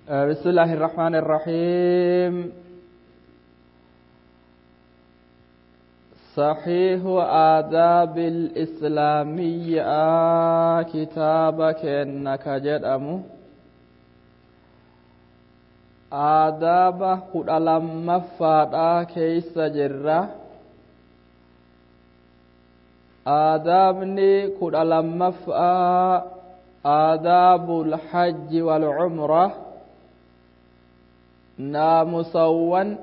بسم الله الرحمن الرحيم صحيح آداب الإسلامية كتابك إنك جدأم آداب قد لما فادا كيس جرة آدابني قد لما آداب الحج والعمره naamusawwan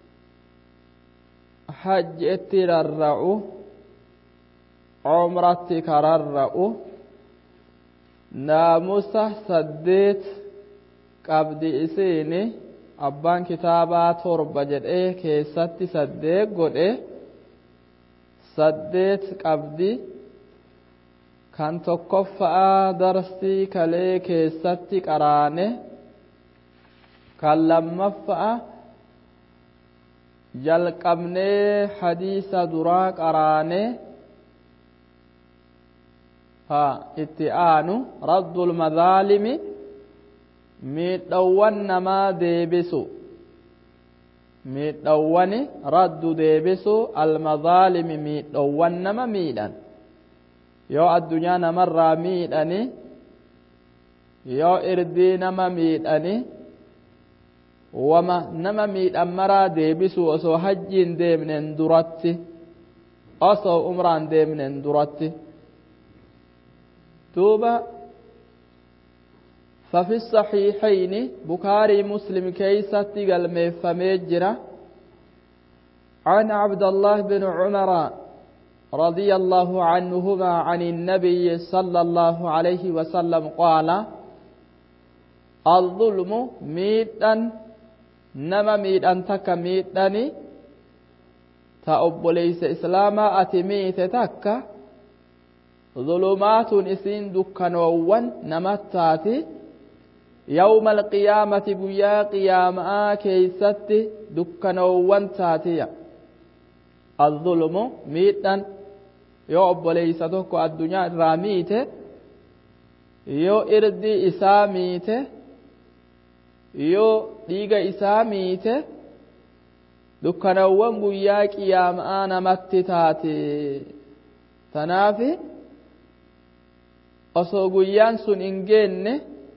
hajji itti rarra'u cumratti kararra'u naamusa saddeet qabdi isiini abbaan kitaabaa torba jedhee keessatti saddeet godhe saddeet qabdi kan tokkoffa'aa darsii kalee keessatti qaraane kan lammaffaa jalqabnee hadiisa duraa qaraane ha itti aanu raddul madaalimi miidhawwan namaa deebisu miidhawwani raddu deebisu almadaalimi miidhawwan nama miidhan yoo addunyaa namarraa miidhani yoo irdii nama miidhani wama nama miidhan maraa deebisu osoo hajjiin deemnen duratti osoo umraan deemnen duratti duuba ففي الصحيحين بخاري مسلم كيست قال فميجرة عن عبد الله بن عمر رضي الله عنهما عن النبي صلى الله عليه وسلم قال الظلم ميتا nama miidhan takka miidhani ta obboleeysa islaamaa ati miite takka zulumaatun isiin dukkanoowwan namattaati yawma alqiyaamati guyyaa qiyaama'aa keeysatti dukkanoowwan taatiya azzulmu miidhan yoo obboleeysa tokko addunyaa irraa miite yoo irdii isaa miite yoo dhiiga isaa miite dukkanawwan guyyaa qiyaama'aa namatti taate tanaafi osoo guyyaan sun hin geenne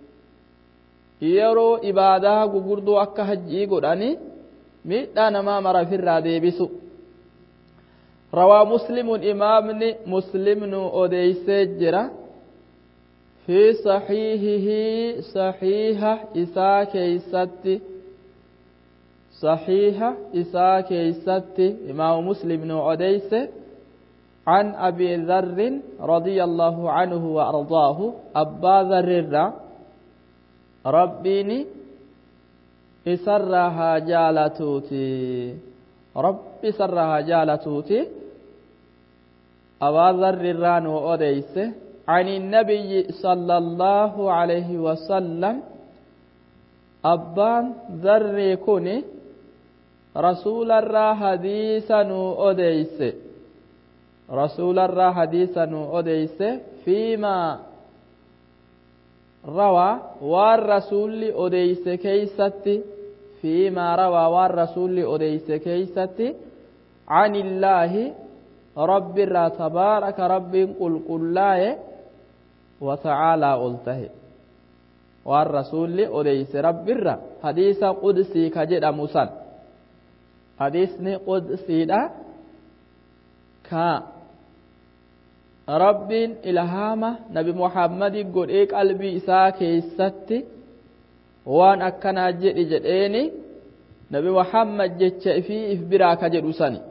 yeroo ibaadaa gugurdoo akka hajjii godhani miidhaa namaa marafirraa deebisu rawaa muslimun imaamni muslimnu odeeysee jira في صحيحه صحيح إسا كيست صحيح إسا كيست إمام مسلم بن عديس عن أبي ذر رضي الله عنه وأرضاه أبا ذر ربيني إسرها جالتوتي ربي سرها جالتوتي أبا ذر ران وأديس عن النبي صلى الله عليه وسلم أبان ذري كوني رسول الله حديثا أديس رسول الله حديثا أديس فيما روى والرسول أديس كيستي فيما روى والرسول أديس كيستي عن الله رب الرا تبارك رب قل قل لا وتعالى قلته والرسول أديس رب الرا حديث قدسي كجد مسن حديثني قدسي دا كا رب إلهامة نبي محمد قل إيك قلبي إساء كيستي وان أكنا جد جديني نبي محمد جتش في إفبرا كجد سني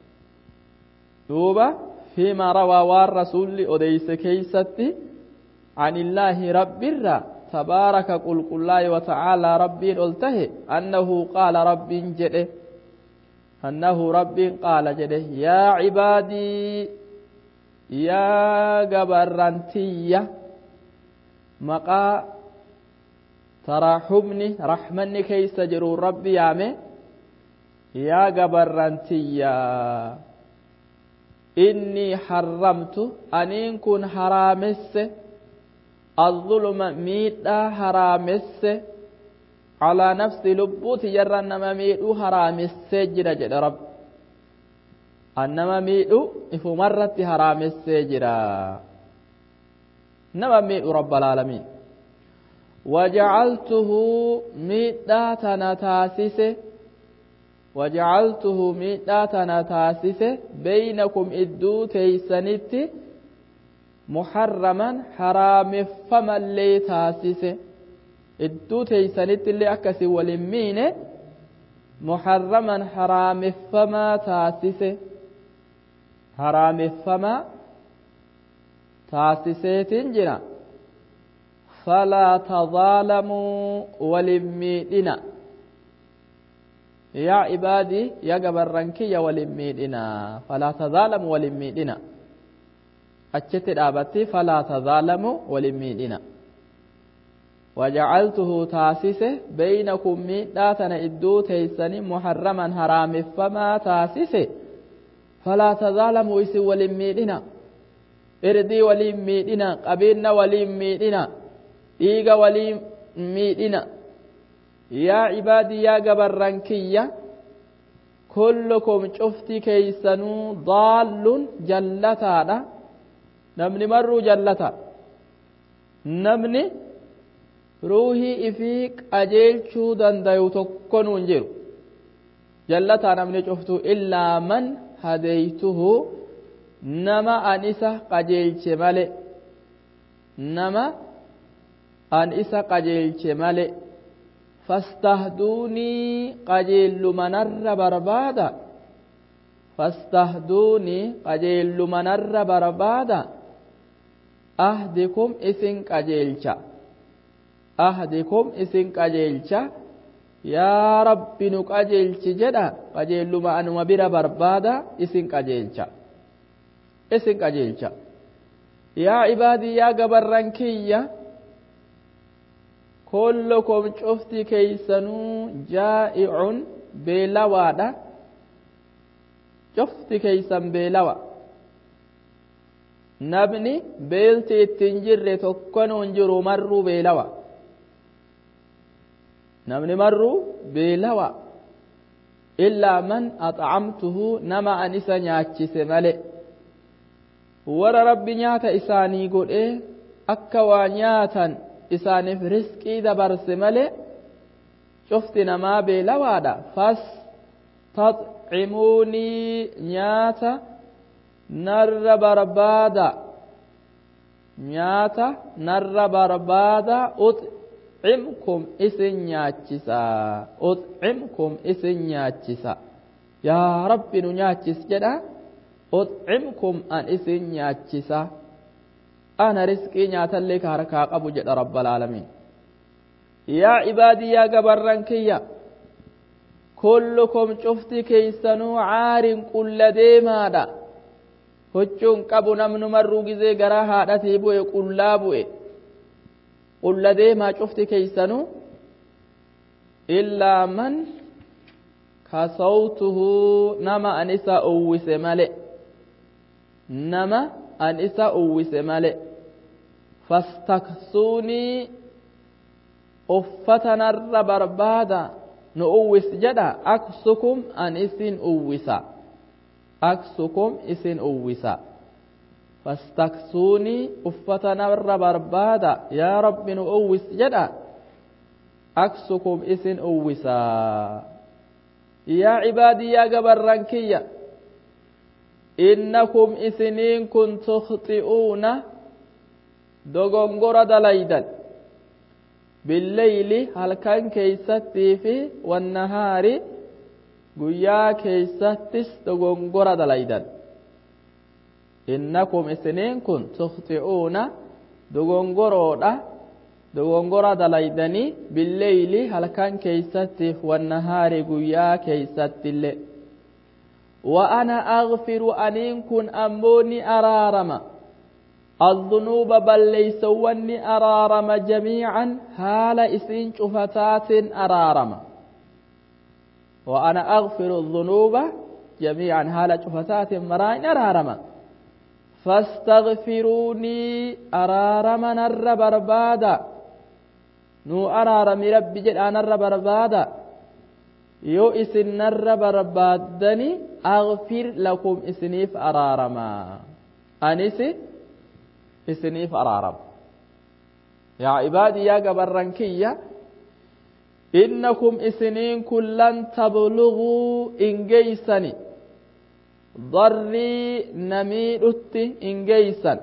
دوبا فيما روى والرسول أديس كيستي عن الله رب الرا تبارك قل قل الله وتعالى ربي قلته أنه قال رب جده أنه رب قال جده يا عبادي يا جبرنتية مقا ترحمني رحمني كيس جرور ربي يامي يا جبرنتية إني حرمت أنين كن حرامس الظلم ميتا حرامس على نفس لبوت يرى أنما ميدو حرام السجر جد رب أنما ميدو إفو مرت حرام السجر نما ميدو رب العالمين وجعلته ميداتنا تاسسه وجعلته ميداتنا تاسسه بينكم إدو تيسنت محرما حرام فما اللي تاسسه إدو تيسنت اللي أكسي ولمين محرما حرام فما تاسسه حرام فما تاسسه تنجنا فلا تظالموا ولميدنا يا عبادي يا قبرنكي يا ولميدنا فلا تظالموا ولميدنا أجت الآبتي فلا تظالموا ولميدنا وجعلته تاسسه بينكم ميداتنا إدو تيسني محرما حرام فما تاسسه فلا تظالموا إسي ولميدنا إردي ولميدنا قبيلنا ولميدنا dhiiga walii miidhina yaa cibaadii yaa gabarran kiyya kullukum cufti keeysanuu daallun jallataadha namni marruu jallata namni ruuhii ifii qajeelchuu dandayu tokkonuu hin jiru jallataa namni cuftu illaa man hadeeytuhu nama an isa qajeelche male nama an isa qajeelche male fastahduunii qajeellumanarra barbaada fastahduunii qajeellumanarra barbaada ahdikum isin qajeelcha ahdikum isin qajeelcha yaa rabbi nu qajeelchi jedha qajeelluma anuma bira barbaada isin qajeelcha isin qajeelcha yaa cibaadii yaa gabarran kiyya kullukum cufti keeysanuu jaa'i'un beelawaadha cufti keeysan beelawa namni beelti ittiin jirre tokkonuu hin jiru marruu beelawa namni marruu beelawa illaa man axcamtuhu nama an isa nyaachise male warra rabbi nyaata isaanii godhee akka waa nyaatan isaaniif risqii dabarse male cufti namaa beelawaadha fas taximuunii nyaata narra barbaada nyaata narra barbaada uxcimkum isin nyaachisa uxcimkum isin nyaachisa yaa rabbi nu nyaachis jedha uxcimkum an isin nyaachisa ana risqii nyaatallee ka harkaa qabu jedha rabbalaalamiin yaa cibaadii yaa gabarran kiyya kullukum cufti keeysanuu caarin qulla deemaadha huccuun qabu namnumarruu gizee garaa haadhatii bu'e qullaa bu'e qulla deemaa cufti keeysanuu illaa man kasawtuhu nama an isa uwwise male nama an isa uwwise male fastaksuunii uffatanarra barbaada nu uwwis jedha aksukum an isin uwwisa aksukum isin uwwisa fastaksuunii uffatanarra barbaada yaa rabbi nu uwwis jedha aksukum isin uwwisa yaa cibaadii yaa gabarran kiyya innakum isiniin kun tukhxi'uuna dogongora dalaydan billeyli halkan keeysattii fi wannahaari guyyaa keeysattis dogongora dalaydan innakum isiniin kun tukhxi'uuna dogongoroodha dogongora dalaydanii billeyli halkan keeysattiif wannahaari guyyaa keeysattillee وأنا أغفر أنين كن أموني أرارما الذنوب بل ليس وني أرارم جميعا هال إسين شفتات أرارم وأنا أغفر الذنوب جميعا هال شفتات مرائن أرارم فاستغفروني أرارم نر بربادا nuu araarami rabbi jedhaa narra barbaada yoo isin narra barbaaddani aghfir lakum isiniif araaramaa anis isiniif araarama yaa cibaadii yaa gabarran kiyya innakum isiniin kun lan tabluguu in geeysani darrii namiidhutti in geeysan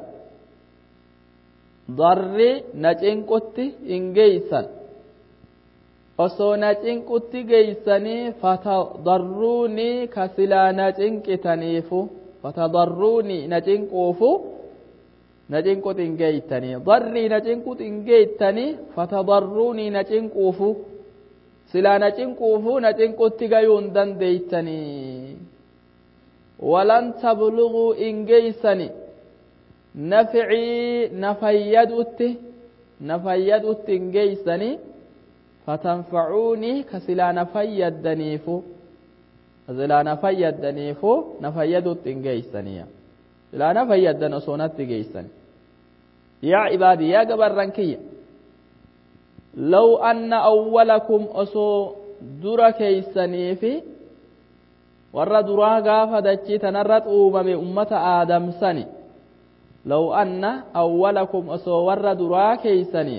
darri na cinqutti in geeysan osoo na cinqutti geeysanii fatadarruunii ka silaa na cinqitaniifu fatadarruunii na cinquufu na cinqutti hin geeytanii darrii na cinqutti hin geeytanii fatadarruunii na cinquufu silaa na cinquufu na cinqutti gayuu hin dandeeytanii walan tabluguu in geeysanii nafcii na fayyadutti na fayyadutti hin geeysanii fatanfacuunii ka silaa na fayyaddaniifu silaa na fayyaddaniifu na fayyadutti hin geeysaniya silaa na fayyaddan osoo natti geeysani yaa cibaadii yaa gabarran kiyya law anna awwalakum osoo dura keeysaniifi warra duraa gaafa dachii tanarra uumame ummata aadamsani لو أن أولكم أسو ور درا كيسني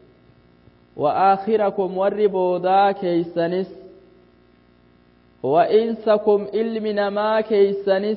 وآخركم ور بودا كيسنس وإنسكم إلمنا ما كيسنس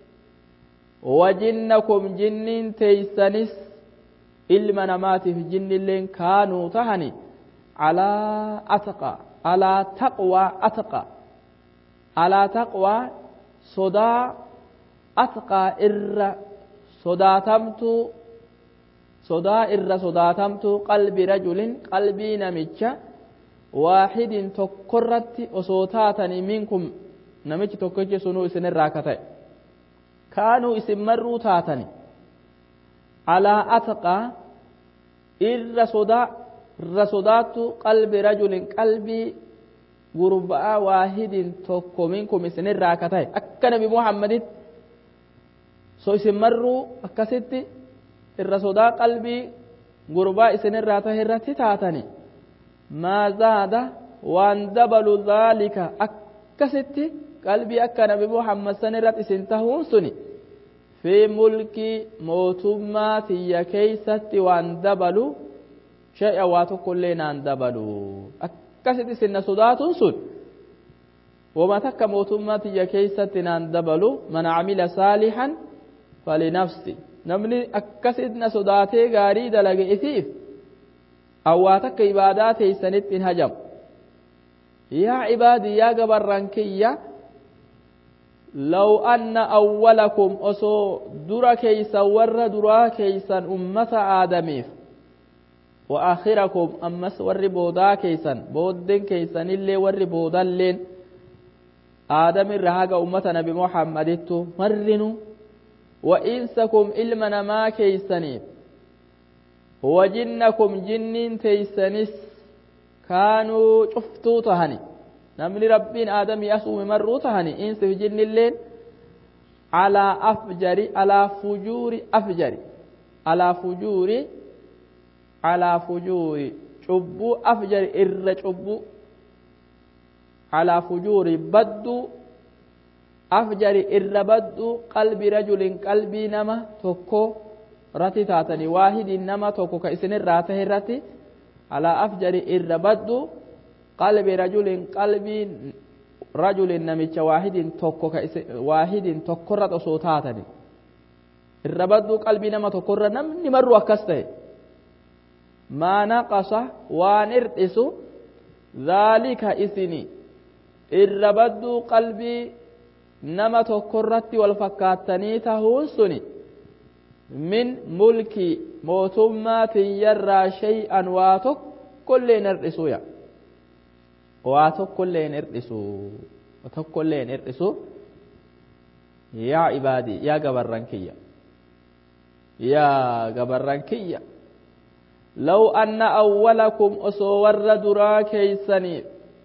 وجنكم جن تيسنس إلمنا ما في جن اللين كانوا تهني على أتقى على تقوى أتقى على تقوى صدا أتقى إر sodaatamtu sodaa irra sodaatamtu qalbi rajulin qalbii namicha waaxidin tokkorratti osoo taatanii minkum namichi tokkichi sunuu isinirraa akka ta'e kaanuu isin marruu taatani alaa atqaa irra sodaa irra sodaattu qalbi rajulin qalbii gurbaa waahidin tokko minkum isinirraa akka ta'e akka nabi muhammaditti so isin marruu akkasitti irra sodaa qalbii gurbaa isinirraa tahe irratti taatani maa zaada waan dabalu dhaalika akkasitti qalbii akka nabi muhammad san irratti isin tahuun suni fi mulkii mootummaa tiyya keeysatti waan dabalu shay'a waa tokkollee naan dabalu akkasitti isin na sodaatun sun wama takka mootummaa tiyya keeysatti naan dabalu man camila saalixan falinafsi namni akkasit na sodaatee gaarii dalage isiif awwaa takka ibaadaa teeysanitti hin hajamu yaa cibaadii yaa gabarran kiyya law anna awwalakum osoo dura keeysan warra duraa keeysan ummata aadamiif wa aakhirakum ammas warri boodaa keeysan booddeen keeysanillee warri boodalleen aadamirra haga ummata nabi muhammadittu marrinu وإنسكم إلما ما كيسنيف وجنكم جنين تيسنس كانوا شفتوا تهني نمني ربين آدم يسوم مروا تهني إنس في جن الليل على أفجر على فجور أفجر على فجور على فجور شبو أفجر إر شبو على فجور بدو afjari irra baddu qalbi rajulin qalbii nama tokko irratti taatanii waahidin nama tokko ka isinirraa tahe irratti alaa afjari irra baddu qalbi rajulin qalbii rajulin namicha waahidin tokko ka waahidin tokkorra osoo taatanii irra baddu qalbii nama tokkorra namni marru akkas tahe maa naqasa waan irdhisu dhaalika isini irra baddu qalbii nama tokkorratti wal fakkaattanii tahuun suni min mulkii mootummaa tiyyarraa shay'an waa tokkollee hin hir'isuya waa tokkollee hin hir'isu tokkollee hin hir'isu yaa ibaadii yaa gabarran kiyya yaa gabarran kiyya law anna awwalakum osoo warra duraa keeysaniif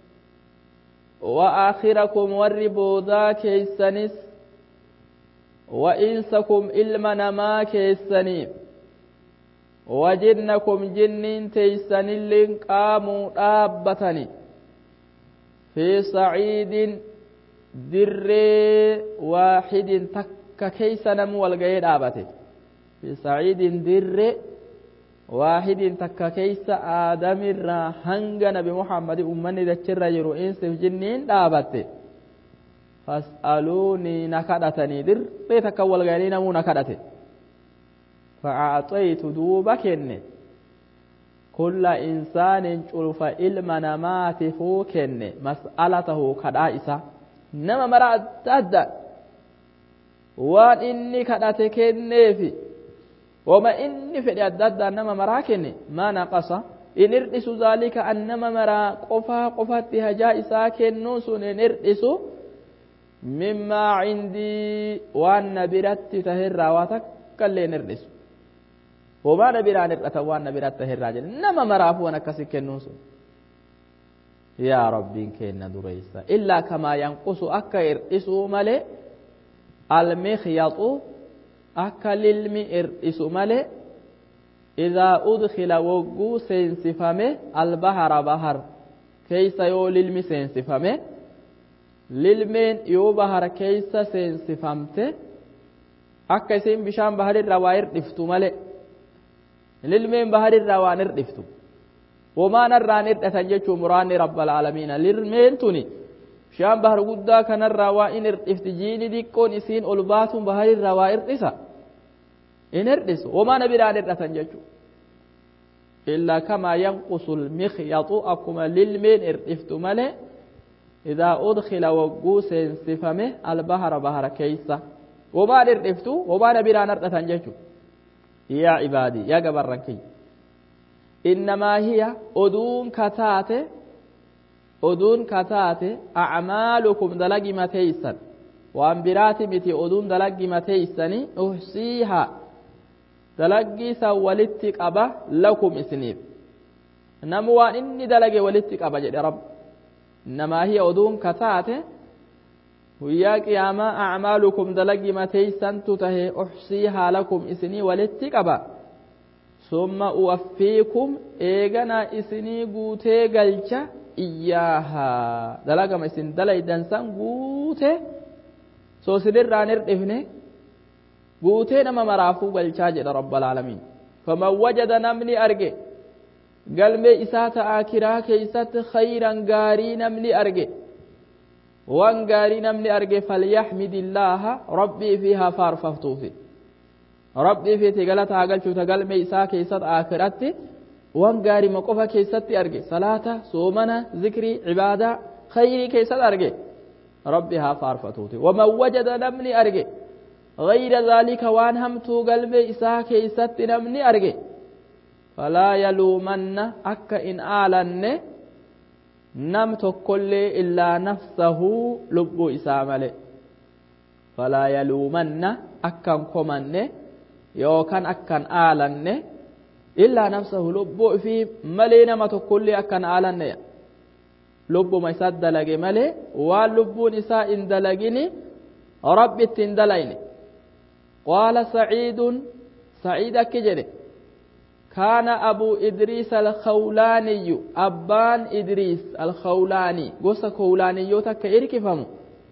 وآخركم والربودا كيسنس وإنسكم إلما نما كيسني wajinnakum jinniin teeysanilleen qaamuu dhaabbatani fi saciidin dirree waaxidin takka keeysa namu walga'ee dhaabate fi saciidin dirree waaxidin takka keeysa aadamirraa hanga nabi muhammadi ummanni dachirra jiru insiif jinniin dhaabatte fas'aluunii na kadhatanii dirree takka walga'anii namuu na kadhate فأعطيت دوبا كن كل إنسان شرف علم نمات فو كن مسألته كدائسة نما مرا أدى وان إني كدات كنفي وما إني في أدى نما مرا كن ما نقص إن إردس ذلك أنما مرا قفا قفت هجائسا كنوس إن إردس مما عندي وان نبرت تهر واتكالي نردس homaa na biraan hir'atan waan na biraatti hirraa jedhe nama maraafuu waan akkasi kennuun sun yaa rabbiin kenna dureessa illaa kamaa yanqusu akka hir'isuu malee almikyaxu akka lilmi hir'isu malee idaa udkila wogguu seensifame albahara bahar keeysa yoo lilmi seensifame lilmeen yoo bahar keeysa seensifamte akka isin bishaan baharirra waa hirdhiftu malee lilmeen baharirraa waan hirdhiftu womaan irraan hirdhatan jechuun muraanni rabbal aalamiina lilmeen tuni bishaan bahar guddaa kanarraa waa in hirdhifti jiini diqqoon isiin ol baatuun baharirraa waa hirdhisa in hirdhisu womaana biraan hirdhatan jechuun illaa kamaa yanqusu lmikyaxu akkuma lilmeen hirdhiftu malee idaa udkila wogguu seensifame albahara bahara keeysa womaan hirdhiftu womaana biraan hirdhatan jechuun يا عبادي يا جبرنكي إنما هي أدون كتاتة أدون كتاتة أعمالكم دلقي متيسا وأن براتي متي أدون دلقي متيسني أحصيها دلقي سولتك أبا لكم إسنيب نموان إني دلقي ولتك أبا جد رب إنما هي أدون كتاتة guyyaa qiyaamaa acmaalukum dalagi mateeysantu tahe uxsiihaa lakum isinii walitti qaba summa uwaffiikum eeganaa isinii guutee galcha iyyaahaa dalagama isin dalaydan san guute soo isinirraan hirdhifne guutee nama maraafuu galchaa jedha rabbalaalamiin faman wajada namni arge galmee isaa ta'aa kiraa keeysatti khayran gaarii namni arge waan gaarii namni arge falyaxmidillaaha rabbii fi haa faarfaftuufi rabbii fi galata haa galchuuta galmee isaa keessatti aakiratti waan gaarima qofa keessatti arge salaata soomana zikrii cibaadaa khayrii keessatti arge rabbi haa faarfatuuti waman wajada namni arge gayra dhaalika waan hamtuu galmee isaa keessatti namni arge falaa yaluumanna akka in aalanne nam tokkollee illaa nafsahu lubbuu isaa male falaa yaluumanna akkan komanne yookan akkan aalanne illaa nafsahu lubbuu ifii malee nama tokkollee akkan aalanne lubbuma isaa dalage malee waan lubbuun isaa in dalagini rabbi itti hin dalayne qaala saciidun saciid akki jedhe كان أبو إدريس الخولاني أبان إدريس الخولاني قص خولاني يوتك إركفهم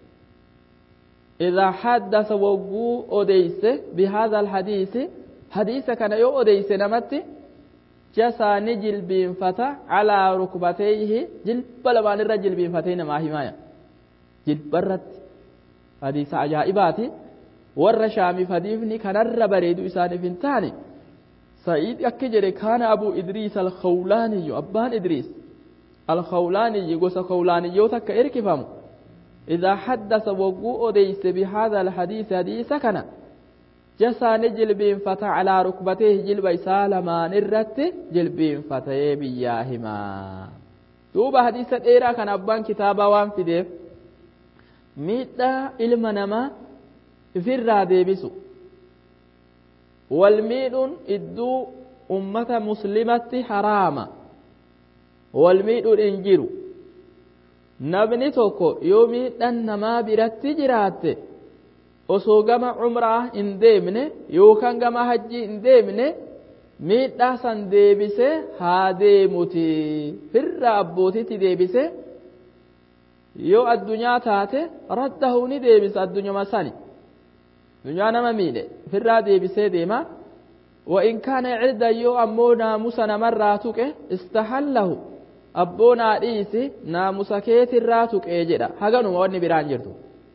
إذا حدث وقو أديس بهذا الحديث حديث كان يو أديس نمت جسى نجل بنفتا على ركبتيه جلب لبان الرجل بنفتين ما هي مايا جلب الرد حديث عجائباتي والرشامي فديفني كان الربريد إساني فنتاني سعيد أكجري كان أبو إدريس الخولاني أبان إدريس الخولاني قوس خولاني يوتك إركفهم إذا حدث وقوء ديس بهذا الحديث حديث كان جسا نجلبين فتى على ركبتيه جلب سالما نرت جلبين فتى بياهما دوب حديث إيرا كان أبان كتابا وان في ديف ميتا إلما نما في الرادي بسو walmiidhuun idduu ummata muslimatti haraama walmiidhuun hin jiru namni tokko yoo miidhaan namaa biratti jiraatte osoo gama cumraa hin deemne yookaan gama hajjii hin deemne miidhaa san deebisee haa deemuti firra abbootitti deebisee yoo addunyaa taate raddahu ni deebisa addunyuma sani addunyaa nama miidhe firraa deebisee deema وإن كان عردا يو أمو ناموسا نمرا تقه استحله أبو ناديسي ناموسا كيت الراتك إيجدا هغنو واني بران جرتو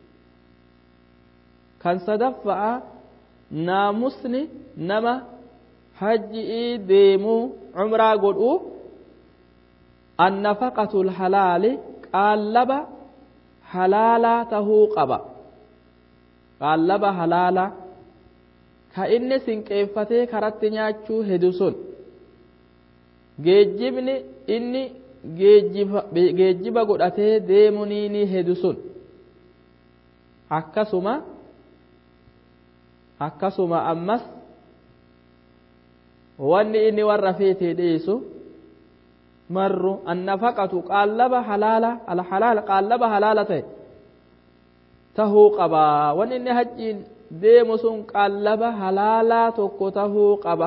كان صدفع ناموسني نما حجئي ديمو عمرا قدو النفقة الحلال قالب حلالا تهو قبا قالب حلالا ka inni sinqeeffatee karatti nyaachuu hedu sun geejjibni inni geejjiba godhatee deemunii ni hedu sun akkasuma akkasuma ammas wanni inni warra feetee dhiisu marru annafaqatu qaallaba halaala alhalaala qaallaba halaala ta'e tahuu qabaa wanni inni hajjiin deemu sun qaallaba halaalaa tokko tahuu qaba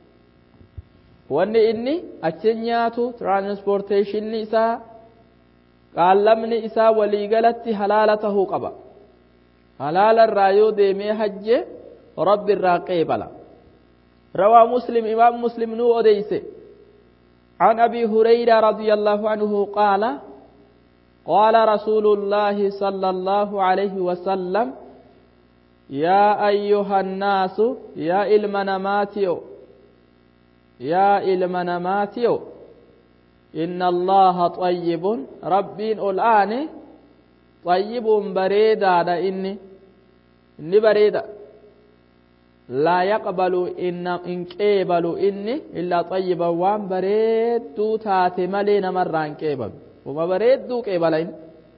wanni inni achi nyaatu tiraanspoorteeshinni isaa qaallabni isaa waliigalatti halaala tahuu qaba halaala irraa yoo deemee hajje rabbi irraa qeebala روى مسلم إمام مسلم نو أديس عن أبي هريرة رضي الله عنه قال قال رسول الله صلى الله عليه وسلم يا أيها الناس يا إلمنماتيو يا إلمنماتيو إن الله طيب ربين الآن طيب بريدا دا إني إني بريدا لا يقبل إن إن كيبل إني إلا طيبا وان بريدو تاتي ملي نمران كيبل وما بريدو كيبلين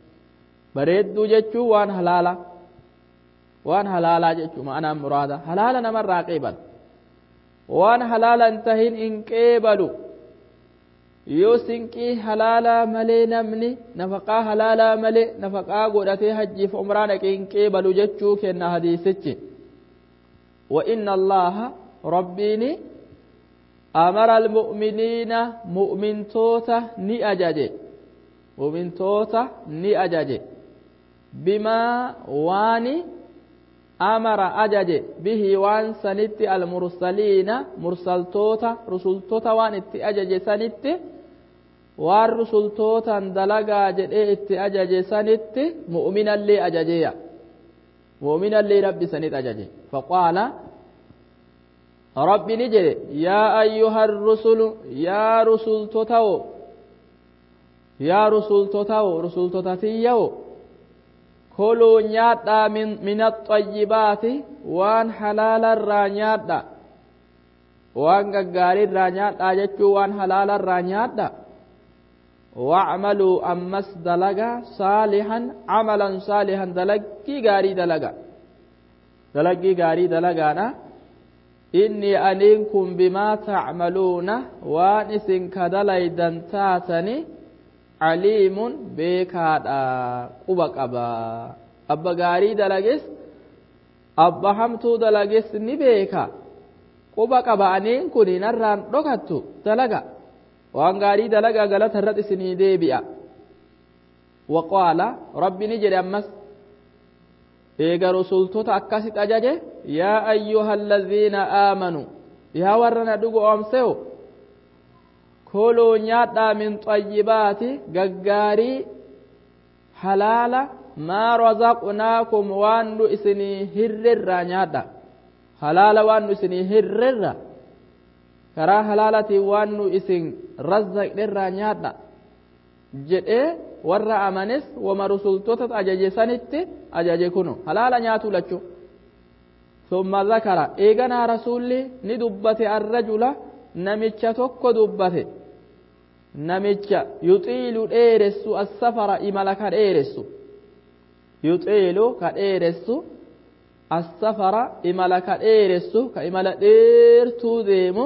بريدو جتشو وان حلالا waan halaalaa jechuu ma'anaan muraada halaala namarraa qeebalu waan halaala hin tahin hin qeebalu yoo sinqii halaalaa malee namni nafaqaa halaalaa malee nafaqaa godhatee hajjiif umraa dhaqee hin qeebalu jechuu kenna hadiisichi وإن الله ربيني أمر المؤمنين مؤمن توتا ني أجاجي مؤمن توتا ني أجاجي بما واني amara ajaje bihi waan sanitti almursaliina mursaltoota rusultoota waan itti ajaje sanitti waan rusultootan dalagaa jedhee itti ajaje sanitti mu'minallee ajajeya mu'minallee rabbi sanit ajaje faqaala rabbi ni jedhe yaa ayyuha rusulu yaa rusultotawo yaa rusultotawo rusultotatiyyawo kuluu nyaadhaa min axayyibaati waan halaala irraa nyaadha waan gaggaarii irraa nyaadhaa jechuu waan halaala irraa nyaadha wacmaluu ammas dalaga saalihan camalan saalihan dalaggii gaarii dalaga dalaggii gaarii dalagaadha inni aniin kun bimaa tacmaluuna waan isin ka dalaydan taatani aliimun beekaadha quba qaba abba gaarii dalages abba hamtuu dalages ni beeka quba qaba aniin kun narraan dhokattu dalaga waan gaarii dalaga galata irrat isinii deebi'a waqaala rabbi ni jedhe ammas eega rusultota akkasit ajaje yaa ayyuha alladhiina aamanuu yaa warra na dhugo oomseyo kuluu nyaadhaa min xayyibaati gaggaarii halaala maa razaqnaakum waan nu isinii hirrirraa nyaadha halaala waan nu isinii hirrirra karaa halaalatiin waan nu isin razzaqnirraa nyaadha jedhee warra amanes wama rusultoota ajaje sanitti ajaje kunu halaala nyaatu lachu ثم ذكر إيغنا رسولي ندبت الرجل نمتش تكو دبته namicha yuxiilu dheeressu assafara imala ka dheeressu yuxiilu ka dheeressu assafara imala ka dheeressu ka imala dheertuu deemu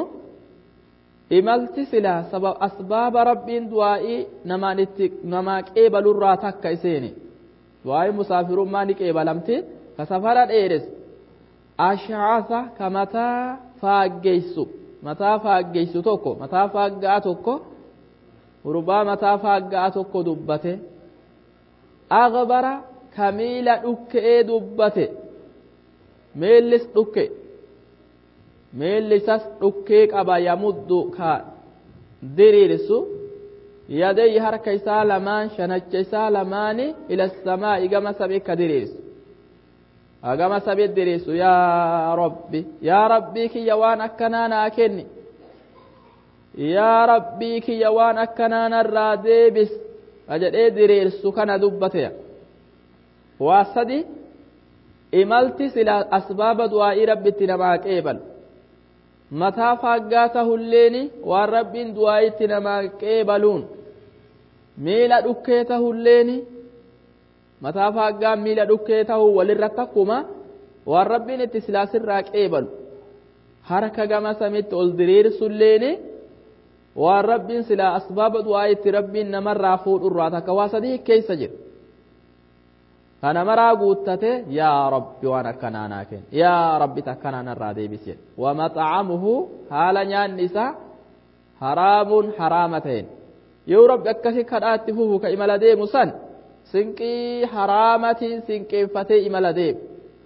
imalti silaa sabab asbaaba rabbiin du'aa'ii namaan itti namaa qeebalurraa takka iseeni du'aa'ii musaafirummaa ni qeebalamti ka safara dheeressu ashcaasa ka mataa faaggeessu mataa faaggeysu tokko mataa faaggaa tokko gurbaa mataa faaggaa tokko dubbate agbara ka miila dhukke'ee dubbate miillis dhukke miilli isas dhukkee qaba yamuddu ka diriirsu yadayhi harka isaa lamaan shanacha isaa lamaani ila samaa'i gama samii ka diriirsu gama samii diriirsu yaa rabbi yaa rabbii kiyya waan akkanaa naa kenni yaa rabbii kiyya waan akkanaa narraa deebis ka jedhee diriirsu kana dubbateya waa sadi imalti sila asbaaba du'aa'ii rabbitti namaa qeebalu mataa faaggaa tahulleeni waan rabbiin du'aa'itti namaa qeebaluun miila dhukkee tahulleeni mataa faaggaa miila dhukkee tahuu walirra takkuma waan rabbiin itti silaasirraa qeebalu harka gama samitti ol diriirsulleeni waan rabbiin silaa asbaaba du'aa'itti rabbiin namarraa fuudhurraa takka waa sadii keessa jira kana maraa guuttate yaa rabbi waan akkanaa naa kenni yaa rabbi takkanaa narraa deebis jedhe wamaxacamuhu haala nyaanni isaa haraamuun haraama ta'en yoo rabbi akkasi kadhaatti fufu ka imala deemu san sinqii haraamatiin sinqeeffatee imala deemu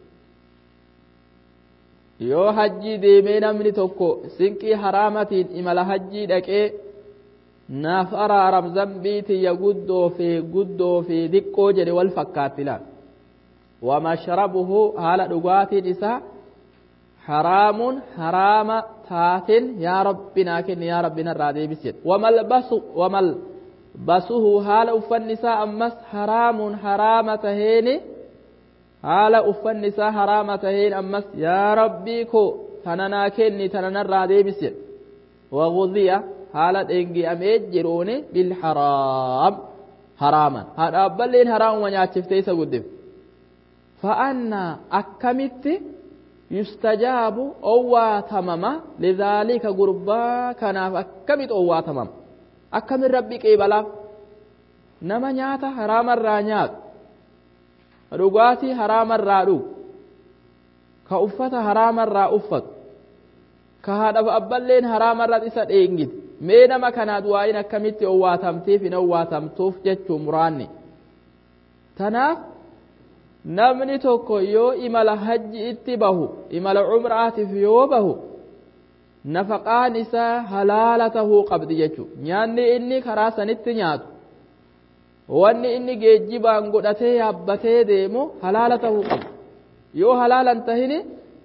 yoo hajjii deemee namni tokko sinqii haraamatiin imala hajjii dhaqee naaf araaram zambii tiyya guddoo fi guddoo fi diqqoo jedhe wal fakkaatti laal wamashrabuhu haala dhugaatiin isaa haraamuun haraama taatin yaa rabbi naa kenni yaa rabbi narraa deebis jedhe wamalbasu wamalbasuhu haala uffanni isaa ammas haraamuun haraama taheeni haala uffanni isaa haraama taheen ammas yaa rabbii koo tana naa kenni tana narraa deebis jedhe wagudiya haala dheengi'amee jiruuni bilharaam haraaman haadha abballeen haraamuma nyaachiftee isa guddifte fa'annaa akkamitti yustajaabu owwaatamama lidaalika gurbaa kanaaf akkamitti owwaatamama akkamin rabbi qeebalaaf nama nyaata haraamarraa nyaatu dhugaatii haraamarraa dhugu ka uffata haraamarraa uffatu ka haadhaaf abballeen haraamarraa isa dheengite mee nama kanaa du'aayin akkamitti owwaatamtiif hin owwaatamtuuf jechuu muraanni tanaaf namni tokko yoo imala hajji itti bahu imala cumraatiif yoo bahu nafaqaan isaa halaala tahuu qabdi jechuu nyaanni inni karaa sanitti nyaatu wanni inni geejjibaan godhatee yaabbatee deemu halaala tahuu qabdi yoo halaalan tahini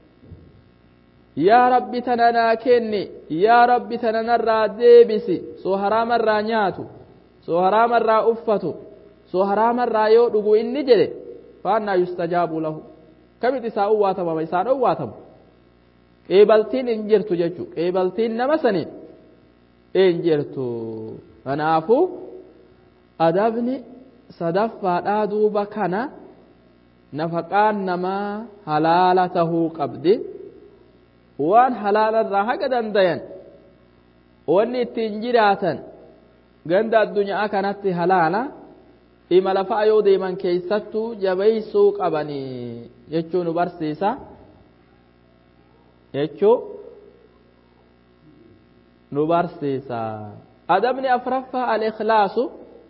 yaa rabbi tana naa kenni yaa rabbi tana narraa deebisi soo haraamarraa nyaatu soo haraamarraa uffatu soo haraamarraa yoo dhugu inni jedhe faannaa yustajaabu lahu kamit isaa owwaatamama isaan owwaatamu qeebaltiin hin jirtu jechuu qeebaltiin nama saniin hin jirtu kanaafuu adabni sadaffaadhaa duuba kana nafaqaan namaa halaala tahuu qabdi waan halaalarraa haga dandayan wanni ittiin jiraatan ganda addunyaa kanatti halaala imala fa'a yoo deeman keessattuu jabeeysuu qabanii jechuu nu barsiisa jechuu nu barsiisa adabni afraffaa al-ikhlaasu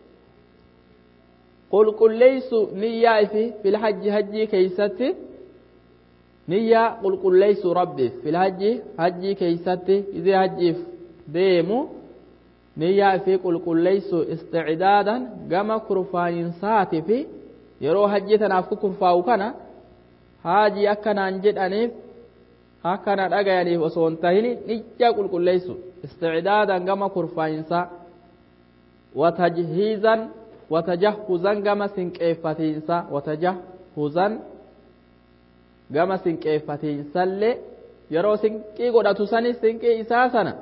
qulqulleeysu niyyaa ifi fil hajji hajjii keeysatti niyyaa qulqulleeysu rabbiif fil hajji hajjii keeysatti izee hajjiif deemu niyyaa ifi qulqulleeysu isticdaadan gama kurfaayinsaati fi yeroo hajjii tanaaf ku kurfaa'u kana haajii akkanaan jedhaniif akkana dhagayaniif osoo hin tahini niyyaa qulqulleeysu isticdaadan gama kurfaayinsaa watajhiizan watajahuzan gama sinqeeffatiinsa watajahuzan gama sinqeeffatiinsallee yeroo sinqii godhatu sanis sinqii isaa sana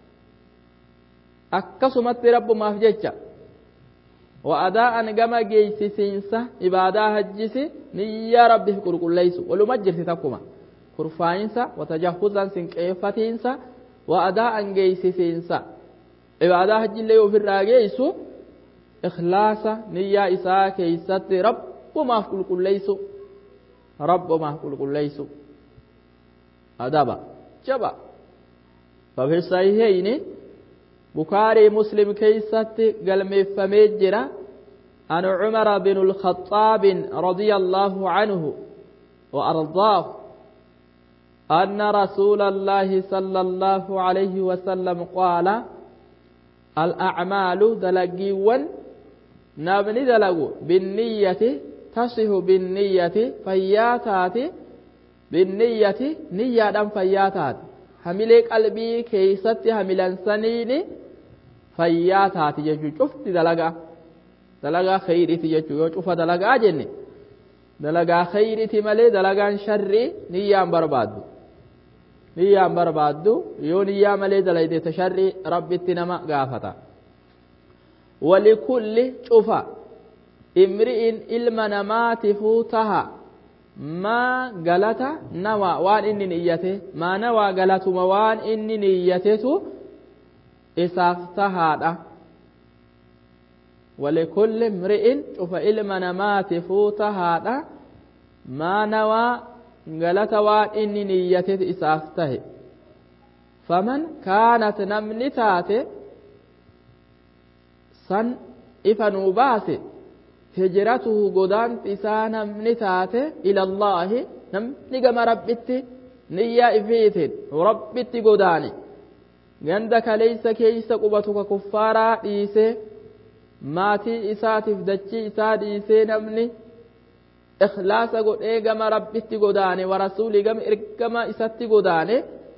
akkasumatti rabbumaaf jecha wa'adaa'an gama geeysisiinsa ibaadaa hajjisi niyyaa rabbiif qulqulleeysu waluma jirti takkuma kurfaayinsa watajahuzan sinqeeffatiinsa wa'adaa'an geeysisiinsa ibaadaa hajjillee ofirraa geeysu ikhlaasa niyyaa isaa keeysatti rabbumaaf qulqulleeysu rabbumaaf qulqulleeysu adaba jaba ففي الصحيحين بخاري مسلم كيست قلمي فميجرة عن عمر بن الخطاب رضي الله عنه وأرضاه أن رسول الله صلى الله عليه وسلم قال الأعمال دلقيون نبني دلقو بالنية تصح بالنية فياتات بالنية نية فياتات hamilee qalbii keeysatti hamilansaniini fayyaa taati jechuu cufti dalagaa dalagaa khayriiti jechuu yoo cufa dalagaa jenne dalagaa khayriiti malee dalagaan sharrii niyyaan barbaaddu niyyaan barbaaddu yoo niyyaa malee dalaydeeta sharrii rabbitti nama gaafata walikulli cufa imri'in ilma namaatiifuu taha maa galata nawa waan inni niyyate maa nawaa galatuma waan inni niyyatetu isaaf tahaadha walikulli imri'in cufa ilma namaatiifuu tahaadha maa nawaa galata waan inni niyyatetu isaaf tahe faman kaanat namni taate san ifa nuu baase hijratuhu godaanti isaa namni taate ila allaahi namni gama rabbitti niyyaa ifiitiin rabbitti godaane ganda kaleeysa keeysa qubatu ka kuffaaraa dhiisee maatii isaatiif dachii isaa dhiisee namni ikhlaasa godhee gama rabbitti godaane warasuulii gama ergama isatti godaane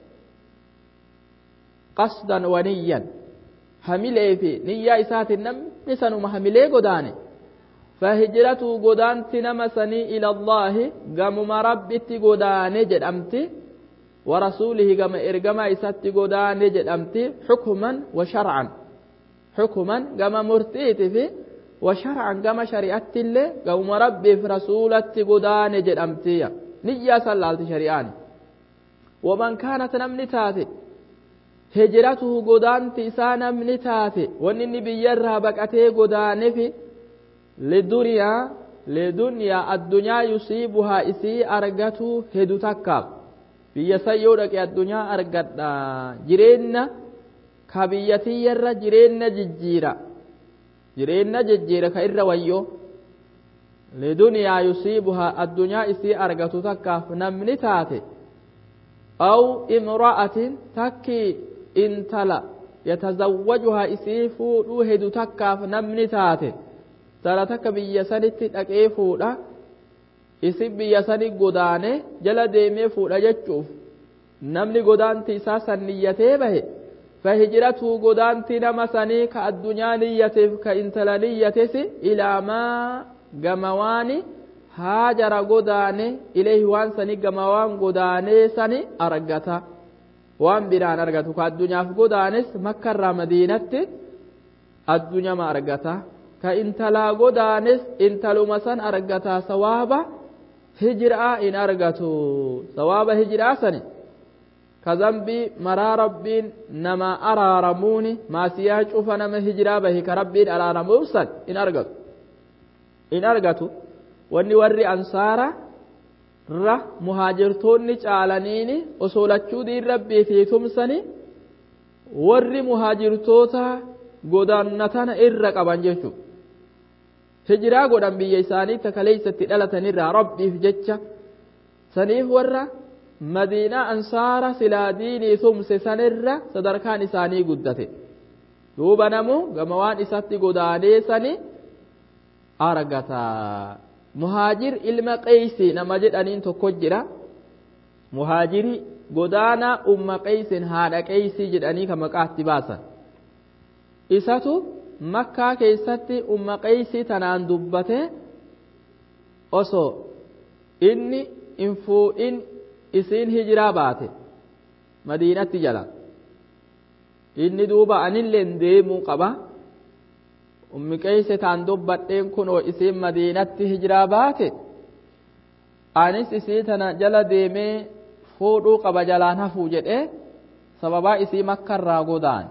qasdan waniyyan hamilee fi niyyaa isaatiin namni sanuma hamilee godaane فهجرته قدانت نمسني إلى الله قام ربت قدان جدمت ورسوله قام إرقما إسات قدان جدمت حكما وشرعا حكما قام مرتيت في وشرعا قام شريعت الله قام ربي في رسولة قدان جدمت نيا صلالت شريعان ومن كانت نمني تاتي هجرته قدانت إسان نمني تاتي ونني بيرها بكأتي قدان في liduniyaa lidunyaa addunyaa yusiibuhaa isii argatu hedu takkaaf biyya san yoo dhaqe addunyaa argadha jireenya ka biyyatiyyarra jireenya jijjiira jireenya jijjiira ka irra wayyoo liduniyaa yusiibuhaa addunyaa isii argatu takkaaf namni taate aw imra'atin takki intala yatazawwajuhaa isii fuudhuu hedu takkaaf namni taate tana takka biyya sanitti dhaqee fuudha isin biyya sani godaane jala deemee fuudha jechuuf namni godaanti isaa san niyyatee bahe fahijiratuu godaanti nama sanii ka addunyaa niyyateef ka intala niyyates ilaamaa gama waani haajara godaane ileehi waan sani gama waan godaanee sani argata waan biraan argatu ka addunyaaf godaanes makkarraa madiinatti addunyama argata ka intalaa godaanes intaluma san argataa sawaaba hijiraa in argatu sawaaba hijiraa sani ka zambii maraa rabbiin nama araaramuuni maasiyaa cufa nama hijiraa bahi ka rabbiin araaramuuf san in argatu in argatu wanni warri ansaara ra muhaajirtoonni caalaniini osoo lachuu diin rabbii fi tumsani warri muhaajirtoota godaannatana irra qaban jechuudha hijiraa godhan biyya isaanii takaleeysatti dhalatanirraa rabbiif jecha saniif warra madiinaa ansaara silaa diinii tumse sanirra sadarkaan isaanii guddate duuba namu gama waan isatti godaanee sani argata muhaajir ilma qeeysi nama jedhaniin tokko jira muhaajiri godaanaa umma qeeysin haadha qeeysii jedhanii ka maqaatti baasan isatu makkaa keessatti umma qeeysii tanaan dubbate osoo inni hin fuudhin isiin hijiraa baate madiinatti jala inni duuba anilleen deemuu qaba ummi qeeyse taan dubbadheen kunoo isiin madiinatti hijiraa baate anis isii tana jala deemee fuudhuu qaba jalaan hafuu jedhe sababaa isii makkarraa godaan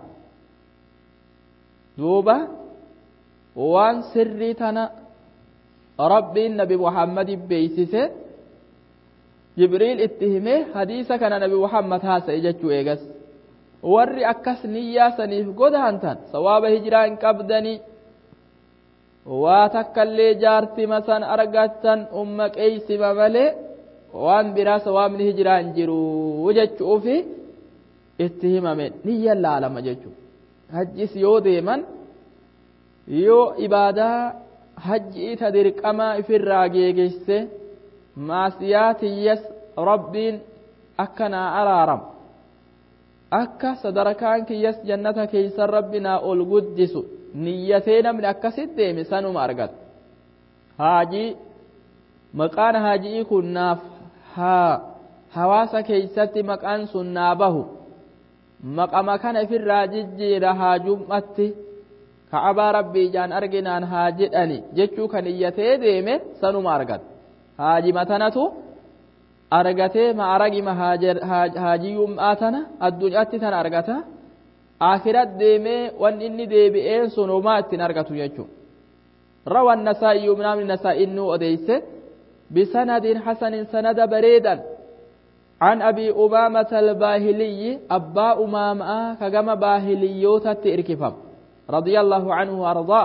duuba waan sirrii tana rabbiin nabi muhammadi beeysise jibriil itti hime hadiisa kana nabi muhammad haasa'e jechuu eegas warri akkas niyyaa saniif godaantan sawaaba hijiraa hin qabdanii waa takkallee jaartima san argattan umma qeeysima malee waan biraa sawaabni hijiraa hin jiru jechuufi itti himame niyya laalama jechuu hajjis yoo deeman yoo ibaadaa hajjii ta dirqamaa ifirraa geegesse maasiyaa tiyyas rabbiin akka naa araaramu akka sadarkaan kiyyas jannata keeysan rabbi naa ol guddisu niyyatee namni akkasit deeme sanuma argata haajii maqaan haajii kun naaf haa hawaasa keeysatti maqaan sun naa bahu maqama kana ifirraa jijjiira haajum'atti ka'abaa rabbii ijaan arginaan haa jedhani jechuu kan iyyatee deeme sanuma argata haajima tanatu argatee ma'aragima haajiyyum'aa tana addunyaatti tana argata akhirat deemee wanni inni deebi'een sun homaa ittiin argatu jechuu روى النسائي من أمر النسائي إنه أديس بسند حسن سند بريدا عن أبي أمامة الباهلي أبا أمامة كجم باهليوتا تئركفم رضي الله عنه وأرضاه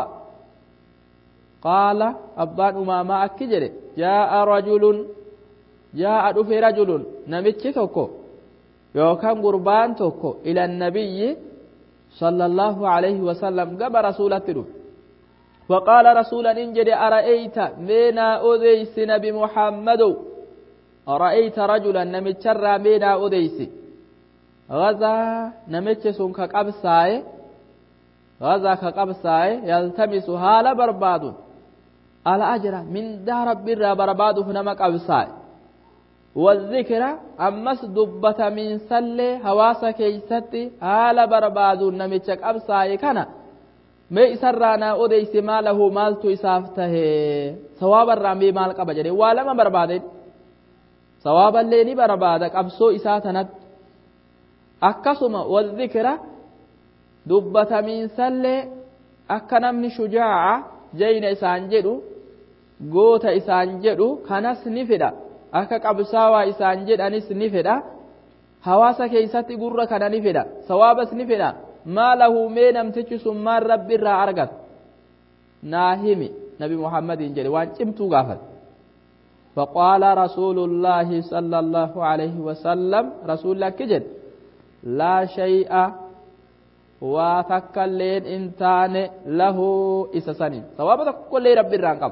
قال أبان أمامة أكجر جاء رجل جاء دفي رجل نمتش توكو يوكان قربان توكو إلى النبي صلى الله عليه وسلم قبل رسولة دفي وقال رسولا إنجد أرأيت مينا أذيس نبي محمد أرأيت رجلا نمتشر مينا أذيس غزا نمتش كقبساي غزا كقبساي يلتمس هال برباد على أجر من دار برا برباد فنما قبساي والذكر أمس دبة من سلة هواسا كيستي هال برباد نمتش قبساي كان mee isarraa naa odeyse maalahu maaltu isaaf tahe sawaabarraa mee maal qaba jedhe waa lama barbaade sawaaballee ni barbaada qabsoo isaa tanatti akkasuma wadhikra dubbatamiinsallee akka namni shujaaca jayna isaan jedhu goota isaan jedhu kanas ni fedha akka qabsaawaa isaan jedhanis ni fedha hawaasa keeysatti gurra kana ni fedha sawaabas ni fedha ما له مي نمتج سمان رب الرا أرغت ناهمي نبي محمد جل وان جمتو غافل فقال رسول الله صلى الله عليه وسلم رسول الله كجد لا شيء وتكلين انتان له إسساني سواب كل رب الرا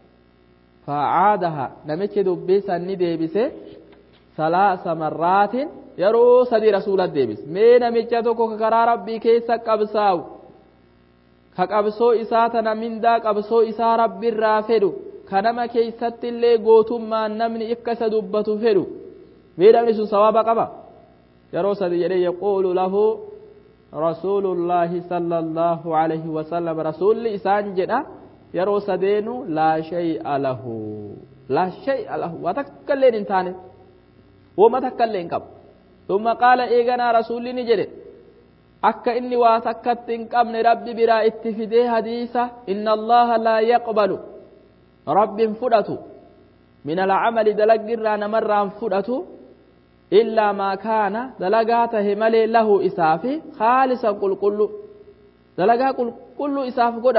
فعادها نمتج دبي سني ديبسي ثلاث مرات yeroo sadii rasuulat deebis mee namicha tokko ka karaa rabbii keessa qabsaa'u ka qabsoo isaa tana mindaa qabsoo isaa rabbiirraa fedhu ka nama keessatti illee gootummaan namni akka isa dubbatu fedhu mee namni sun sawaaba qaba yeroo sadii jedhee yaquulu lahu rasuulullaahi sala allaahu alayhi wasalam rasuulli isaan jedha yeroo sadeenu laa shay'a lahu laa shay'a lahu waa takka illee hin taane woma takka illee hin qabu ثم قال إيغنا رسول نجد أكا إني واتكت إن قبل ربي برا اتفدي حديثة إن الله لا يقبل رب فدت من العمل دلق رانا مرة فدت إلا ما كان دلقاته ملي له إسافي خالصا قل كل دلقا قل كل إساف قدن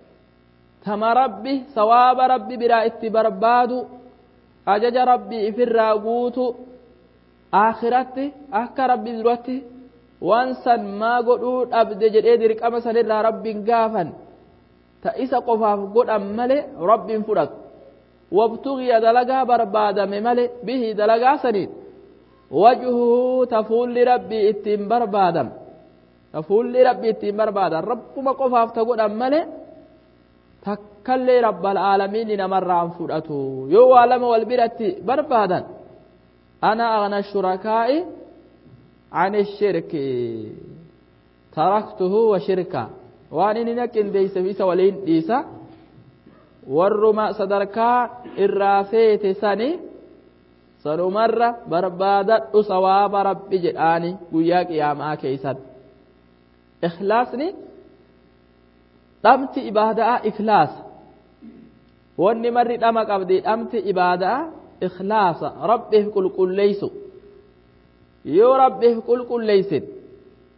تما ربي ثواب ربي برا اتبرباد أجج ربي في الراقوت akhiratti akka rabbi duratti waan san maa godhuu dhabde jedhee dirqama sanirraa rabbiin gaafan ta isa qofaaf godhan male rabbiin fudhatu wabtugiya dalagaa barbaadame male bihi dalagaa saniin wajhuhu ta fuulli rabbii ittiin barbaadam ta fuulli rabbii ittiin barbaadan rabbuma qofaaf ta godhan male takkallee rabbal aalamiin namarraan fudhatu yoo waa lama wal biratti barbaadan أنا أغنى الشركاء عن الشرك تركته وشركا وأنني نكن ديس في ولين ديسا والرما صدركا الرافيت سني سنمر بربادة صواب ربي جداني قياك يا ما كيسد إخلاصني دمت إبادة إخلاص واني مرد أمك أبدي دمت إبادة ikhlaasa rabbiif qulqulleeysu yoo rabbiif qulqulleeysin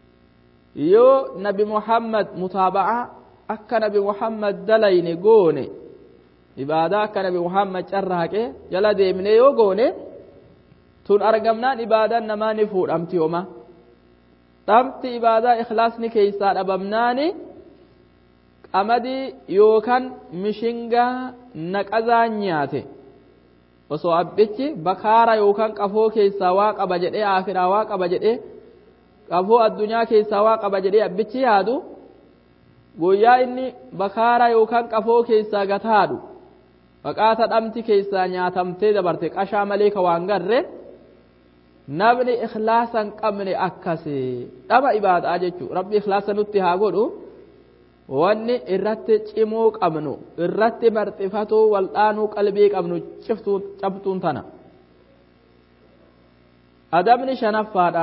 yoo nabi muhammad mutaaba'a akka nabi muhammad dalayne goone ibaadaa akka nabi muhammad carraaqe jala deemne yoo goone tun argamnaan ibaadaan namaa ni fuudhamti homa dhabti ibaadaa ikhlaasni keeysaa dhabamnaani qamadii yookaan mishingaa naqazaa nyaate osoo abbichi bakaara yookaan qafoo keessaa waa qaba jedhee aakiraa waa qaba jedhee qafoo addunyaa keessaa waa qaba jedhee abbichi yaadu guyyaa inni bakaara yookaan qafoo keessaa gataadhu baqaata dhamti keessaa nyaatamtee dabarte qashaa malee ka waan garre namni ikhlaasa hin qabne akkasii dhaba ibaadaa jechuudha rabbi ikhlaasa nutti haa godhu wanni irratti cimoo qabnu irratti marxifatuu waldhaanuu qalbii qabnu cabtuun tana adabni shanaffaadha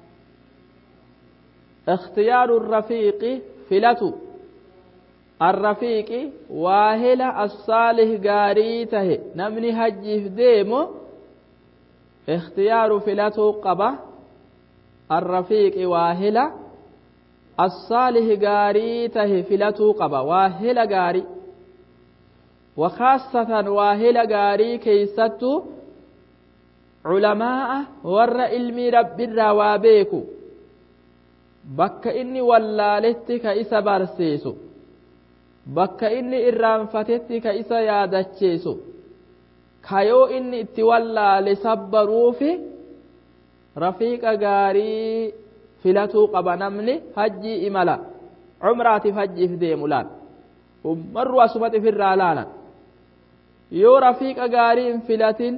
ikhtiyaaru rafiiqi filatu arrafiiqi waahila assaalih gaarii tahe namni hajjiif deemu ikhtiyaaru filatuu qaba arrafiiqi waahila الصالح غاري ته فلتو قبا واهل غاري وخاصة واهل غاري كيستو علماء ور علمي رب الروابيكو بك إني ولالت كإسا برسيسو بك إني إرانفتت كإسا يادتشيسو كيو إني اتولى لسبروفي رفيق غاري filatuu qaba namni hajjii imala cumraatiif hajjiif deemu laal ummarru asumatti ofirraa laalan yoo rafiiqa gaarii hin filatin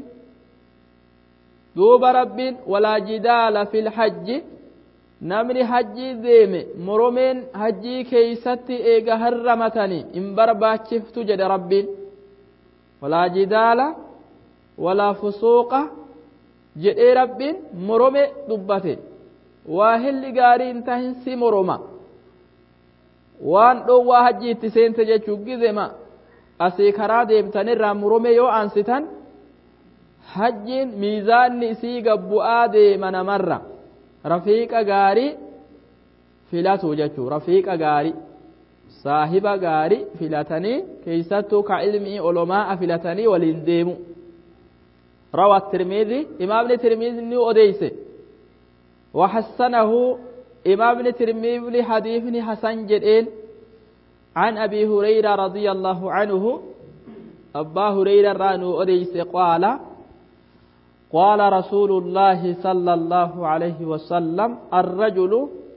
duuba rabbiin walaa jidaala fil hajji namni hajjii deeme moromeen hajjii keeysatti eega harramatanii hin barbaachiftu jedhe rabbiin walaa jidaala walaa fusuuqa jedhee rabbiin morome dubbate waa hilli gaarii hin tahin si moroma waan dhoowwaa hajji itti seente jechuu gizema asii karaa deemtanirraa morome yoo aansitan hajjiin miizaanni isii gabbu'aa deema namarra rafiiqa gaarii filatu jechuu rafiiqa gaarii saahiba gaarii filatanii keeysattuu ka ilmii olomaa filatanii waliin deemu روى الترمذي إمام الترمذي أديسه وحسنه إمام الترمذي حديث حسن جدين عن أبي هريرة رضي الله عنه أبا هريرة رانو أديس قال قال رسول الله صلى الله عليه وسلم الرجل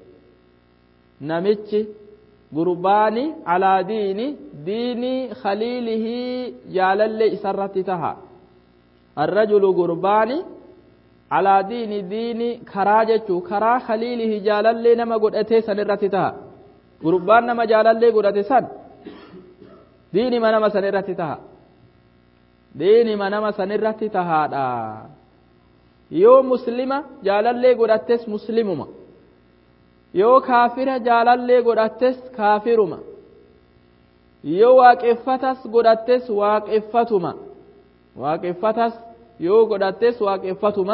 نمتش قرباني على ديني ديني خليله جالل إسرتتها الرجل قرباني على دين ديني كراجة كرا خليله جالل نما قد أتي سنرتتها قربان نما جالل قد أتي سن ديني ما نما سنرتتها ديني ما نما سنرتتها دا yoo muslima jaalallee godhattes muslimuma yoo kaafira jaalallee godhattes kaafiruma yoo waaqeffatas godhattes waaqeffatuma waaqeffatas yoo godhattes waaqeffatuma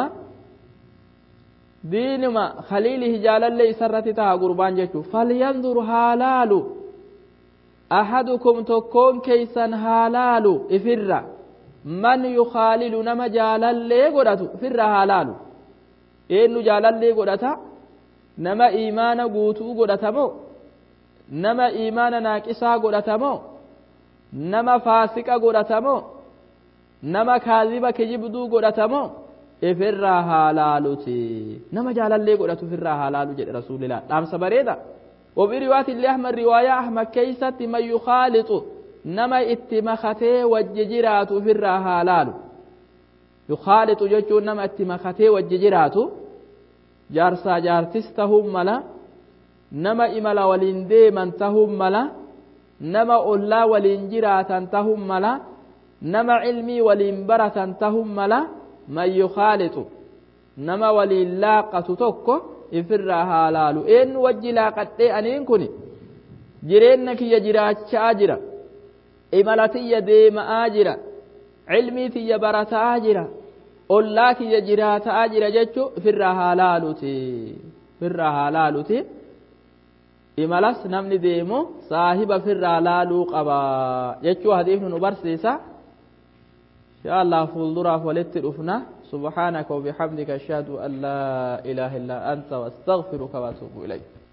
diinuma khaliilihi jaalallee isarratti taha gurbaan jechuu falyandur haa laalu ahadukum tokkoon keeysan haa laalu ifirra man yukaalilu nama jaalallee godhatu ifirra haa laalu eenyu jaalallee godhata nama iimaana guutuu godhatamoo nama iimaana naaqisaa godhatamoo nama faasiqa godhatamoo nama kaaziba kijibduu godhatamoo ifirraa haa laaluti nama jaalallee godhatu ifirraa haa laalu jedhe rasuulillah dhaamsa bareeda وفي رواية لأحمد رواية أحمد كيسة من يخالط نما اتمختي وججرات في الراها لالو يخالط ججو نما اتمختي وججرات جارسا جارتس تهم ملا نما إملا ولين ديما تهم ملا نما أولا ولين جراتا تهم ملا نما علمي ولين برة تهم ملا من يخالط نما ولين لاقة تكو ifirraa haa laalu eenyu wajji laaqadhee aniin kun jireenya kiyya jiraachaa jira imala tiyya deema'aa jira cilmii tiyya barataa jira ollaa kiyya jiraataa jira jechuu ifirraa haa laaluti ifirraa haa laaluti imalas namni deemu saahiba firraa laaluu qaba jechuu hadiifni nu barsiisa insha allah fuulduraaf walitti dhufna سبحانك وبحمدك أشهد أن لا إله إلا أنت وأستغفرك وأتوب إليك